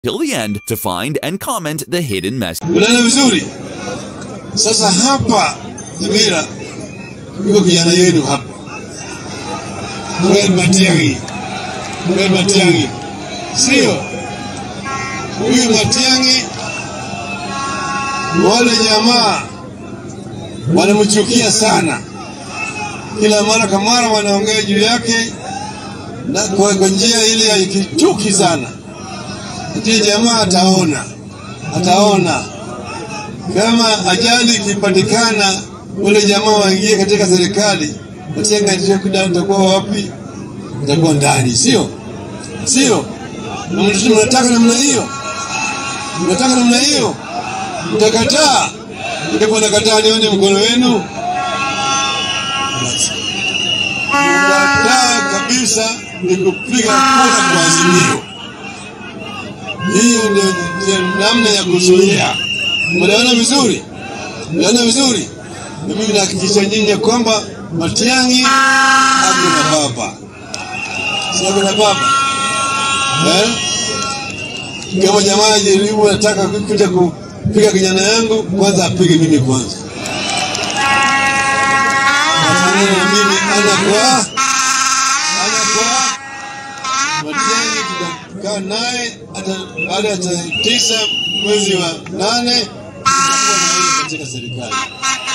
till the end to find and comment the hidden message. Unaona vizuri? Sasa hapa Nyamira yuko kijana yenu hapa, Fred Matiang'i, Fred Matiang'i, sio huyu Matiang'i. Wale jamaa wanamchukia sana, kila mara kwa mara wanaongea juu yake na kwa kwa njia ile ya kichuki sana. Ndiye jamaa ataona, ataona kama ajali ikipatikana, wale jamaa waingie katika serikali, Matiang'i atakuwa wapi? Atakuwa ndani, sio sio? Na mnataka mnataka namna hiyo, mnataka namna hiyo, mtakataa. Itakuwa nakataa, nione mkono wenu. Mkataa kabisa ni kupiga kura kwa Azimio. Hiyo ndio ndio namna ya kuzuia. Mnaona vizuri, mnaona vizuri. Na mimi nahakikisha nyinyi ya kwamba Matiang'i ako na baba, si ako na baba eh? Kama jamaa jaribu nataka kuja kupiga kijana yangu, kwanza apige mimi kwanza, afanane na mimi ana kwa ana kwa Matiang'i tutakaa naye hata baada ya tarehe tisa mwezi wa nane tutakuwa na yeye katika serikali.